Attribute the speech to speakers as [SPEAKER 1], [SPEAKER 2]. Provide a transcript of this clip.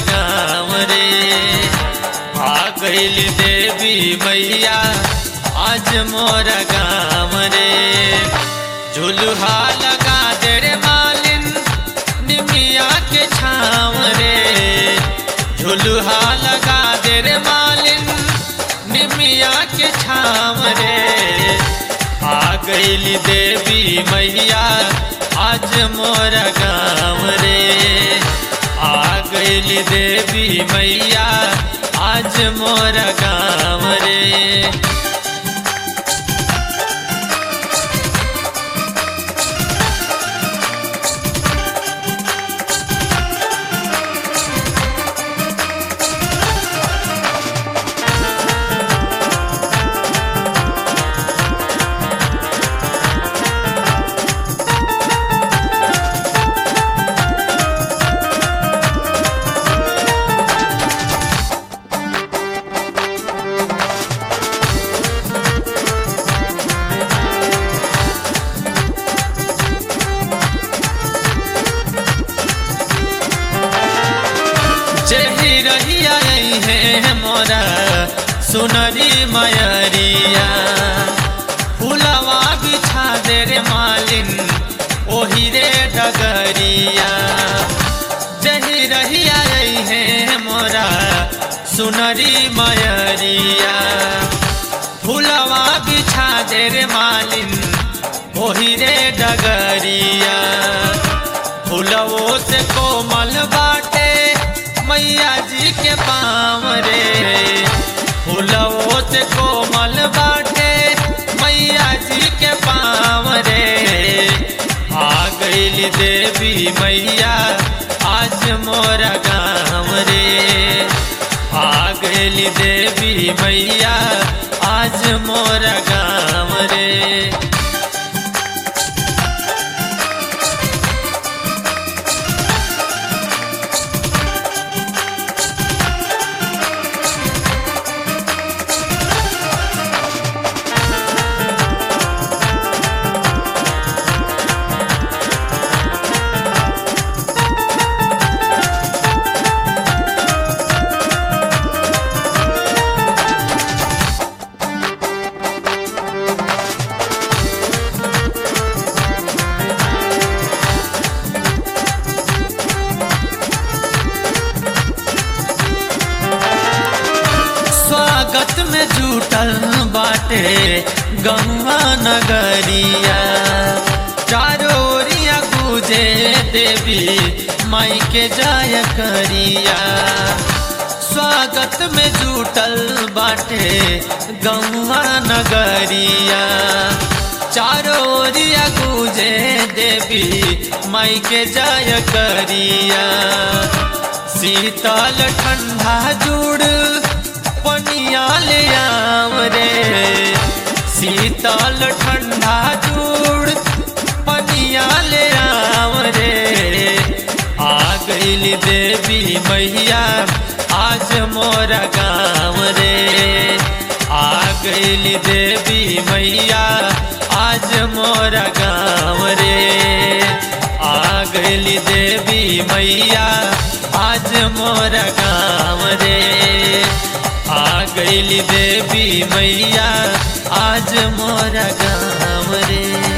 [SPEAKER 1] गाँव रे आ गईल देवी मैया आज मोर गाँव रे झुलुहा लगा दे रे मालिन निमिया के छाँव रे झुलुहा लगा दे रे मालिन निमिया के छाँव रे आ गईली देवी मैया आज मोर गाँव रे आ गईली देवी मैया आज मोर गाँव रे जेही रहिया है मोरा सुनरी मयरिया फुलवा बिछा दे रे मालिन ओही रे डगरिया जेही रहिया है मोरा सुनरी मयरिया फुलवा बिछा दे रे मालिन ओही रे डगरिया फुलवो से कोमल बाटे मैया जी के पाँव रे फुलवो से कोमल बाटे मैया जी के पाँव रे आ गईली देवी मैया आज मोर गाँव रे आ गईली देवी मैया आज मोर गाँव रे स्वागत में जुटल बाटे गंगा नगरिया चारों ओरिया गुजे देवी माई के जाय करिया स्वागत में जुटल बाटे गंगा नगरिया चारों ओरिया गुजे देवी माई के जाय करिया शीतल ठंडा जुड़ पनिया ले आव रे शीतल ठंडा जुड़ पनिया ले आव रे आ गईली देवी मैया आज मोर गाँव रे आ गईली देवी मैया आज मोर गाँव रे आ गईली देवी मैया आज मोर गाँव रे आ गईली देवी मैया आज मोर गाँव रे